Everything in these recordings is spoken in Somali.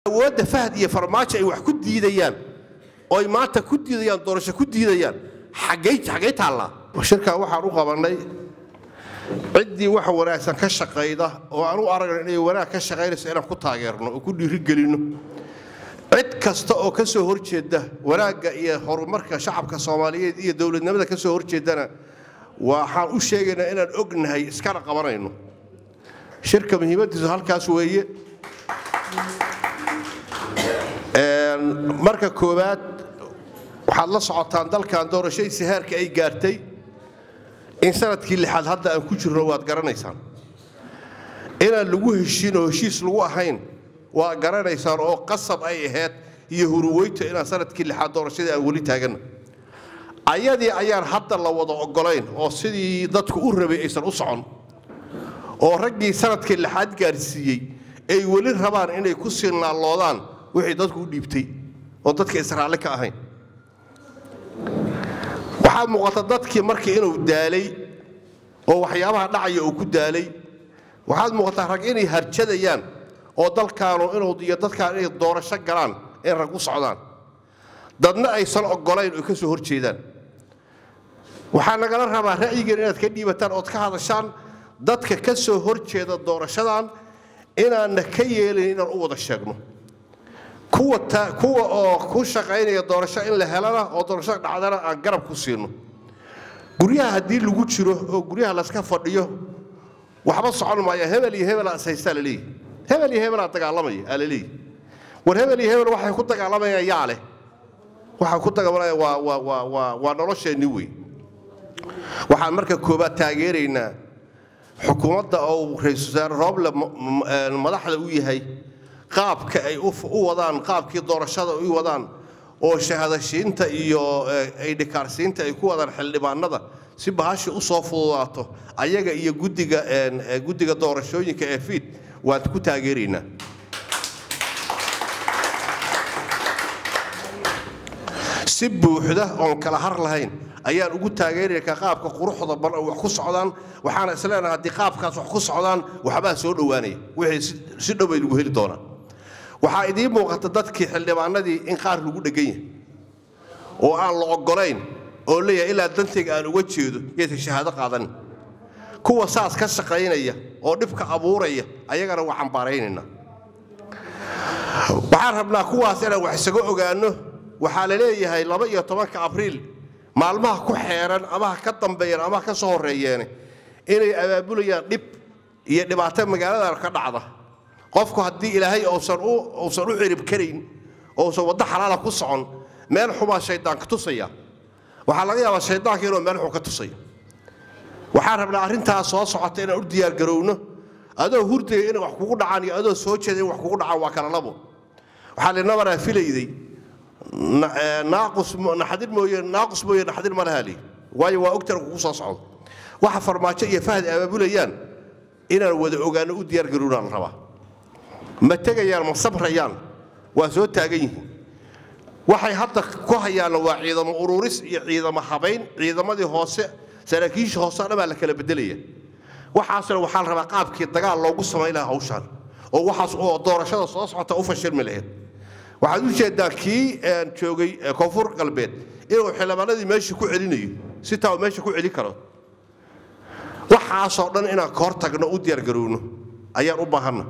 awoodda fahad iyo farmaajo ay wax ku diidayaan oo ay maanta ku diidayaan doorasho ku diidayaan xaggay xaggay taallaa shirkaa waxaan u qabannay ciddii wax wanaagsan ka shaqayda oo aan u aragno inay wanaag ka shaqaynayso inaan ku taageerno oo ku dhiirigelinno cid kasta oo ka soo horjeeda wanaagga iyo horumarka shacabka soomaaliyeed iyo dowladnimada ka soo horjeedana waxaan u sheegaynaa inaan ognahay iskana qabanayno shirka muhiimaddiisu halkaas weeye marka koowaad waxaad la socotaan dalkan doorashadiisa heerka ay gaartay in sanadkii lixaad hadda aan ku jirno waad garanaysaan inaan lagu heshiin oo heshiis lagu ahayn waad garanaysaan oo qasab ay ahayd iyo huruweyto inaan sanadkii lixaad doorashadii aan weli taaganna ayadii ayaan hadda la wada ogolayn oo sidii dadku u rabay aysan u socon oo raggii sanadkii lixaad gaarsiiyey ay weli rabaan inay ku sii naalloodaan wixii dadku u dhiibtay oo dadka israalle ka ahayn waxaa muuqata dadkii markii inuu daalay oo waxyaabaha dhacaya uu ku daalay waxaad muuqataa rag inay harjadayaan oo dalkaanu inuu iyo dadkaan inay doorasho galaan in rag u socdaan dadna aysan ogolayn oo ka soo hor jeedaan waxaa nagala rabaa ra'yigan inaad ka dhiibataan ood ka hadashaan dadka ka soo hor jeeda doorashadan inaanna ka yeelin inaan u wada sheegno kuwa kuwa oo ku shaqaynaya doorasho in la helana oo doorasho dhacdana aan garab ku siino guryaha haddii lagu jiro oo guryaha layska fadhiyo waxba socon maaya hebel iyo hebel haystaa la leeyahy hebel iyo hebelaa dagaalamaya aa la leeyahy war hebel iyo hebel waxay ku dagaalamayaan yaa leh waxay ku dagaalamayaan waa waa waa waa waa nolosheenni wey waxaan marka koobaad taageeraynaa xukuumadda oo ra-iisul wasaare rooble madaxda u yahay qaabka ay u wadaan qaabkii doorashada u wadaan oo shahadashiinta iyo aydhikaarsiinta ay ku wadaan xildhibaanada si bahashii u soo fududaato ayaga iyo guddiga guddiga doorashooyinka ee fiid waan ku taageeraynaa si buuxda oon kala har lahayn ayaan ugu taageerayna qaabka quruxda badan oo wax ku socdaan waxaana isleenahay haddii qaabkaas wax ku socdaan waxbaa soo dhowaanaya wixii si dhow bay lagu heli doonaa waxaa idiin muuqata dadkii xildhibaanadii in qaar lagu dhegan yahay oo aan la ogolayn oo leeyahay ilaa dantayga aan uga jeedo yaysan shahaado qaadanin kuwa saas ka shaqaynaya oo dhibka abuuraya ayagana waa cambaaraynaynaa waxaan rabnaa kuwaas inaan wax isaga ogaanno waxaa la leeyahay laba iyo tobanka abriil maalmaha ku xeeran amaha ka dambeeyeen amaha ka soo horreeyeene inay abaabulayaan dhib iyo dhibaato magaaladan ka dhacda qofku haddii ilaahay uusan u uusan u cirib karayn uusan waddo xalaala ku socon meel xumaa shaydaanka tusaya waxaa laga yaabaa shaydaanka inuu meel xun ka tusaya waxaan rabnaa arrintaas soo socota inaan u diyaargarowno adoo hurdaya inay wax kugu dhacaan iyo adoo soo jeeda in wax kugu dhacaan waa kala labo waxaa linabaraa filayday naaqus naxadin mooye naaqus mooye naxadin ma laha lii waayo waa ogtan kugu soo socdo waxa farmaajo iyo fahad abaabulayaan inaan wada ogaano u diyaargarownaa la rabaa ma tegayaan ma sabrayaan waa soo taagan yihiin waxay hadda ku hayaanna waa ciidamo ururis iyo ciidamo habayn ciidamadii hoose saraakiisha hoose dhan baa la kala bedelaya waxaasna waxaa la rabaa qaabkii dagaal loogu samayn lahaa hawshaan oo waxaas oo doorashada soo socota u fashilmi lahayd waxaad u jeedaa kii joogay koonfur galbeed inuu xildhibaanadii meesha ku celinayo si taa meesha ku celin karo waxaasoo dhan inaan ka hor tagno u diyaargarowno ayaan u baahanna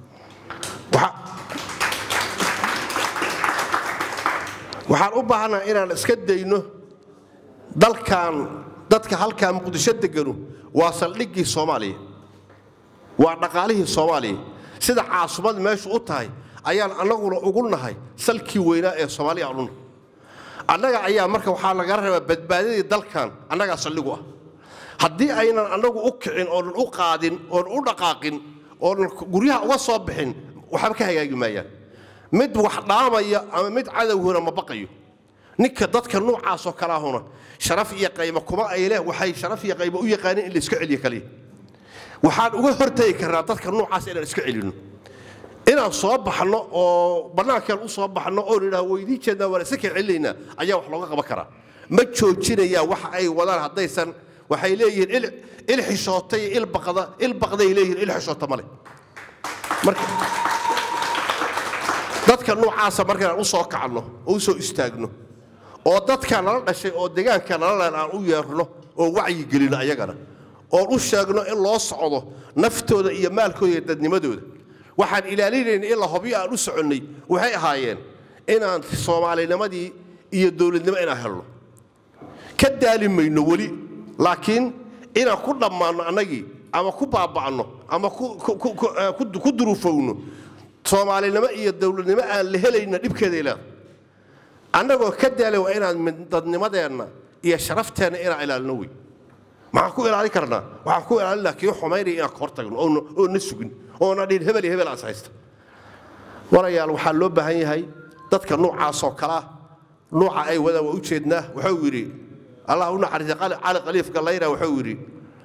waxaan u baahannaha inaan iska dayno dalkan dadka halkaa muqdisho deganu waa saldhiggii soomaaliya waa dhaqaalihii soomaaliya sida caasumad meeshu u tahay ayaan annaguna ugu nahay salkii weynaa ee soomaaliya aan u nahay annaga ayaa marka waxaa laga rabaa badbaadadii dalkan annagaa saldhigu ah haddii aynan annagu u kicin oonan u qaadin oonan u dhaqaaqin oonan guryaha uga soo bixin waxba ka hagaagi maayaan mid wax dhaamaya ama mid cadowhuna ma baqayo ninka dadka noocaasoo kalaahuna sharaf iyo qaymo kuma ay leh waxay sharaf iyo qaymo u yaqaaneen in la iska celiyo kaliya waxaan uga hortagi karnaa dadka noocaas inaan iska celinno inaan soo baxno oo bannaankeen u soo baxno oo nidhaah weydiin jeednaa waan iska kala celinaynaa ayaa wax looga qaban karaa ma joojinayaa waxa ay wadaan haddaysan waxay leeyihiin il xishoota iyo il baqda il baqday leeyihiin il xishoota male marka dadka noocaasa markaan u soo kacno oo u soo istaagno oo dadka nala dhashay oo deegaanka nala leen aan u yeerno oo wacyi gelino ayagana oon u sheegno in loo socdo naftooda iyo maalkooda iyo dadnimadooda waxaan ilaalinayna in la hobyo aan u soconnay waxay ahaayeen inaan soomaalinimadii iyo dowladnimo inaan helno ka daali mayno weli laakiin inaan ku dhammaanno annagii ama ku baaba'no ama ku duruufowno soomaalinimo iyo dowladnimo aan la helayna dhibkeeday leedahay annagoo ka daala waa inaan dadnimadeenna iyo sharafteenna inaan ilaalino wey maxaan ku ilaalin karnaa waxaan ku ilaalin laha kii xumaynaya inaan ka hortagno oo na sugin oona dhihin hebel iyo hebel aas haysta walayaal waxaa loo baahan yahay dadka noocaasoo kalea nuuca ay wadaan waa u jeednaa wuxuu yidhi allah u naxariistay cali khaliif gallayna wuxuu yidhi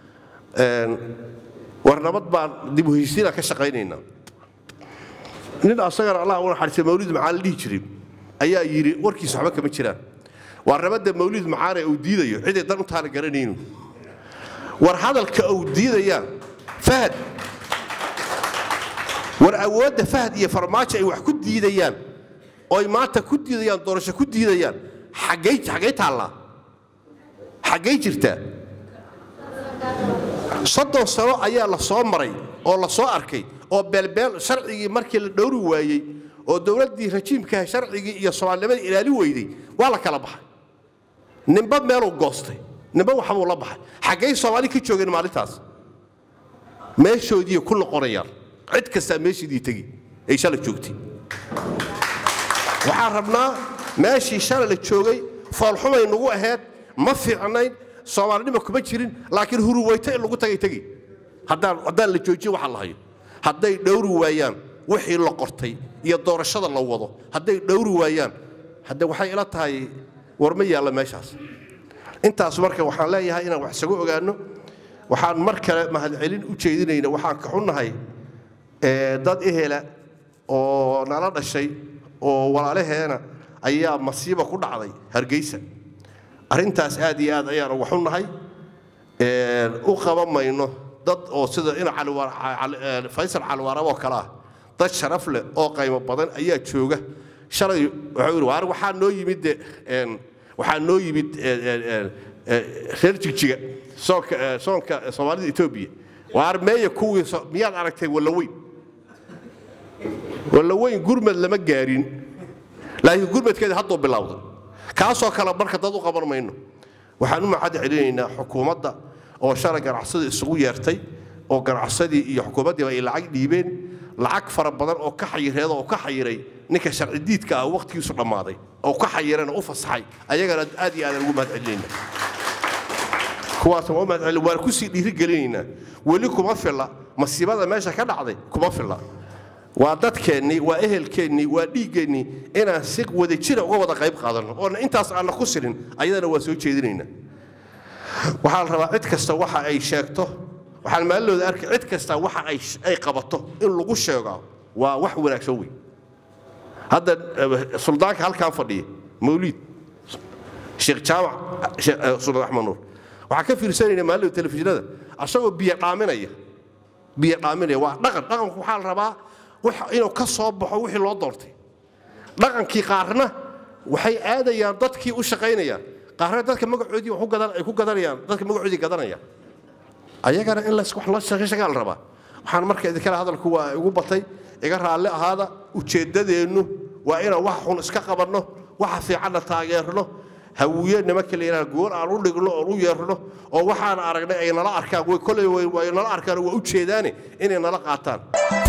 war nabad baan dib u heshiisiinaan ka shaqaynaynaa nin asagana allah u naxariistay mawlid macaan la dhihi jiray ayaa yidhi warkiisa waxba kama jiraan waa nabadda mawlid macaane uu diidayo ciday dan u taana garanaynu war hadalka uu diidayaan fahad war awoodda fahad iyo farmaajo ay wax ku diidayaan oo ay maanta ku diidayaan doorasho ku diidayaan xaggay xaggay taallaa xaggay jirtaa soddon sano ayaa la soo maray oo la soo arkay oo beelbeel sharcigii markii la dhowri waayey oo dowladdii rajiimkaha sharcigii iyo soomaalinimadii ilaali weyday waa la kala baxay ninba meeluu goostay ninba waxbuu la baxay xaggay soomaali ka joogeen maalintaas meeshoodiiy ku noqonayaan cid kastaa meeshiidii tegi ay shala joogtay waxaan rabnaa meeshii shala la joogay foolxumay nagu ahayd ma fiicnayn soomaalinima kuma jirin laakiin huruweyto in lagu tagay tegi haddaan la joojiyo waxa la hayo hadday dhowri waayaan wixii la qortay iyo doorashada la wado hadday dhowri waayaan hadde waxay ila tahay war ma yaalla meeshaas intaas marka waxaan leeyahay inaan wax isagu ogaanno waxaan mar kale mahadcelin u jeedinayna waxaan ka xunnahay dad ehela oo nala dhashay oo walaalaheena ayaa masiiba ku dhacday hargeysa arrintaas aad iyo aad ayaan uga xunnahay u qaban mayno dad oo sida ina faysal caliwaarabo kale ah dad sharaf leh oo qaymo badan ayaa jooga shalay wuxuu yidhi waar waxaa noo yimid de waxaa noo yimid reer jigjiga soonka soonka soomaalida etoobiya waar meeya kuwii miyaad aragtay wallaweyn wallaweyn gurmad lama gaarin laakiin gurmadkeeda hadduu bilowday kaasoo kale marka dad u qaban mayno waxaan u macad celinaynaa xukuumadda oo shalay ganacsada isugu yeertay oo ganacsadii iyo xukuumaddiiba ay lacag dhiibeen lacag fara badan oo ka xayireeda oo ka xayiray ninka sharci diidka ah waqtigiisu dhammaaday oo ka xayirana u fasaxay ayagana aad iyo aadaan ugu mahad celinayna kuwaas waa u mahad celin waan kusii dhiirigelinaynaa weli kuma filla masiibada meesha ka dhacday kuma filla waa dadkeennii waa ehelkeennii waa dhiiggeennii inaan si wadajira uga wada qayb qaadanno oona intaas aanna ku sirin ayadana waa soo jeedinaynaa waxaa la rabaa cid kasta waxa ay sheegto waxaan maalilooda arkay cid kasta waxa ay qabato in lagu sheego waa wax wanaagsan wey hadda suldaanka halkaan fadhiya mawliid sheekh jaamac suldaan axmed nuur waxaan ka fiirsanayna maalilooda telefishinada asagoo biyo dhaaminaya biyo dhaaminaya waa dhaqan dhaqanku waxaa la rabaa inuu ka soo baxo wixii loo doortay dhaqankii qaarna waxay aadayaan dadkii u shaqaynayaan qaarna dadka magacoodii ay ku gadanayaan dadka magacoodii gadanayaan ayagana in wax loo shaqayshagaa la rabaa waxaan marka idinkale hadalku waa igu batay iga raalli ahaada ujeeddadeennu waa inaan wax xun iska qabanno waxa fiicanna taageerno hawiye nimanka la yidhaha gool aan u dhigno oon u yeerno oo waxaan aragnay ay nala arkaan way koley way nala arkaan waa u jeedaane inay nala qaataan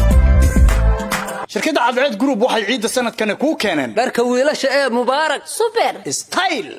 shirkadda cadceed group waxay ciidda sanadkani kuu keeneen dharka wiilasha ee mubaarak super style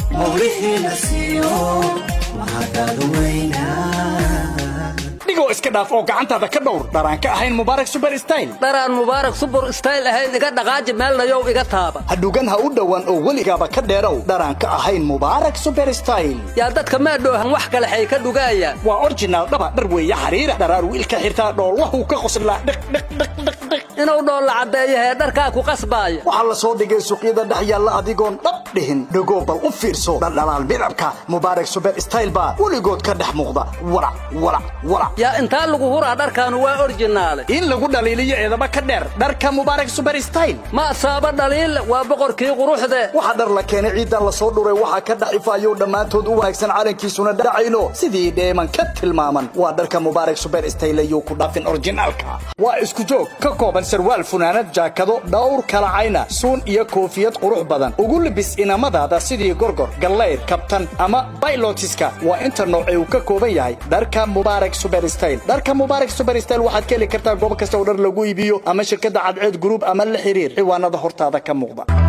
dhigoo iska dhaaf oo gacantaada ka dhowr dharaan ka ahayn mubaarak super style dharaan mubaarak super style ahayn iga dhaqaaji meelnayow iga taaba hadhugan ha u dhowaan oo weligaaba ka dheerow dharaan ka ahayn mubaarak super style yaa dadka maadhoohan wax kale xay ka dhugaayaan waa orjinaal dhaba dhar weeye xariira dharaar wiilka xirtaa dhoolwahuu ka qoslaa dhiq dhiq dhiq dhiq dhiq inuu dhoolla caddeeyo hee dharkaa ku qasbaaya waxaa la soo dhigay suuqyada dhex yaalla adigoon dhab dhihin dhegoo bal u fiirso dhaldhalaal midabka mubaarak suber style baa weligood ka dhex muuqda walac walac walac yaa intaa lagu huraa dharkaanu waa orjinaale in lagu dhaliiliyo eedaba ka dheer dharka mubaarak suber style ma saaba dhaliil waa boqorkii quruxde waxaa dhar la keenay ciidan la soo dhuray waxaa ka dhex ifaayou dhammaantood u wanaagsan calankiisuna dhacayno sidii dheeman ka tilmaaman waa dharka mubaarak suber style ayuu ku dhaafin orjinaalka waa isku joog ka kooban sarwaal funaanad jaakado dhowr kalacayna suun iyo koofiyad qurux badan ugu libis inamadaada sidii gorgor gallayr kabtan ama baylotiska waa inta noocee uu ka kooban yahay dharka mubaarak suber style dharka mubaarak suber style waxaad ka heli kartaa goob kasta oo dhar lagu iibiyo ama shirkadda cadceed group ama la xiriir ciwaanada hortaada ka muuqda